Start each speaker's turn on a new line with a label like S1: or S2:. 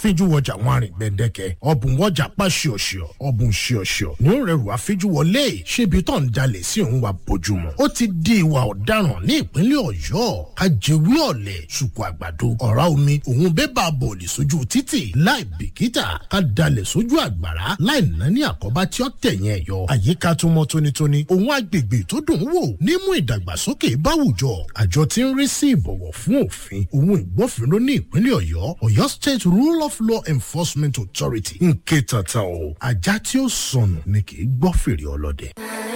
S1: àfijúwọjà wọn àrìn gbẹ̀dẹ̀kẹ̀ ọ̀bùn wọjà pa ṣíọ̀ṣíọ̀ ọ̀bùn ṣíọ̀ṣíọ̀ ní ó rẹrù àfijúwọlé ṣébi tó ń jalè sí òun wa bójúmu ó ti di ìwà ọ̀daràn ní ìpínlẹ̀ ọ̀yọ́ kájẹwé ọ̀lẹ̀ ṣùkú àgbàdo ọ̀rá omi òun bébà bọ̀ọ̀lì sójú títì láì bìkítà ká dalẹ̀ sójú àgbàrá láì ná ní àkọ́bá tí ó tẹ̀yìn ẹ̀ yọ àyíká tó mọ́ tónítóní òun agbègbè tó dùn ún wò nímú ìdàgbàsókè báwùjọ àjọ tí ń rí sí ìbọ̀wọ̀ fún òfin òun ìgbófinró ní ìpínlẹ̀ ọ̀yọ́ ọ̀yọ́ state rule of law enforcement authority ń ké tata o ajá tí ó sọnù ni kì í gbọ́ fèrè ọlọ́dẹ.